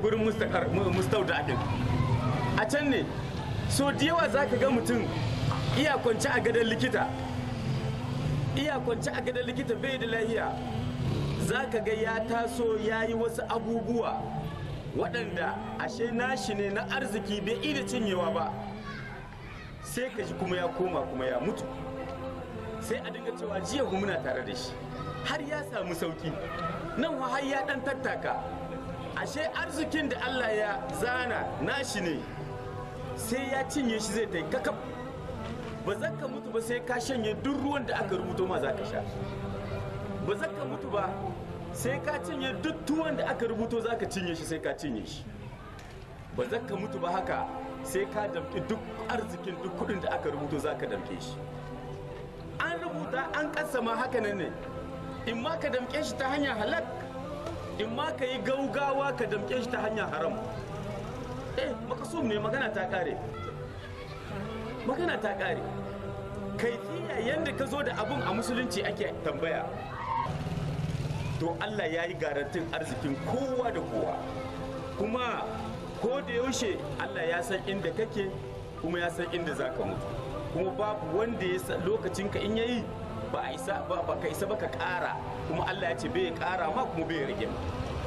gurin mustauda din a can ne so da yawa za ka ga mutum iya kwanci a gadon likita iya kwanci a gadon likita bai da lahiya za ka ga ya taso ya yi wasu abubuwa waɗanda ashe nashi ne na arziki bai iya cinyewa ba sai ka ji kuma ya koma kuma ya mutu sai a dinga cewa jiya muna tare da shi har ya samu sauki nan har ya ɗan tattaka ashe arzikin da Allah ya zana nashi ne sai ya cinye shi zai ta yi kakaf ba za ka mutu ba sai ka shanye duk ruwan da aka rubuto ma za ka sha ba za ka mutu ba sai ka cinye duk tuwon da aka rubuto za ka cinye shi sai ka cinye shi ba za ka mutu ba haka sai ka damƙi duk arzikin duk kudin da aka rubuto za ka damƙe shi an rubuta an kasama haka nan ne in ma ka damƙe shi ta hanyar halak in ma ka yi gaugawa ka damƙe shi ta hanyar haram eh makasum ne magana ta ƙare magana ta ƙare kaifiya yadda ka zo da abun a musulunci ake tambaya to Allah ya yi garantin arzikin kowa da kowa kuma ko da yaushe Allah ya san inda kake kuma ya san inda za ka mutu kuma babu wanda ya san lokacinka in yayi ba a isa ba ka isa ba ka ƙara kuma Allah ya ce bai ƙara ma kuma bai rage ma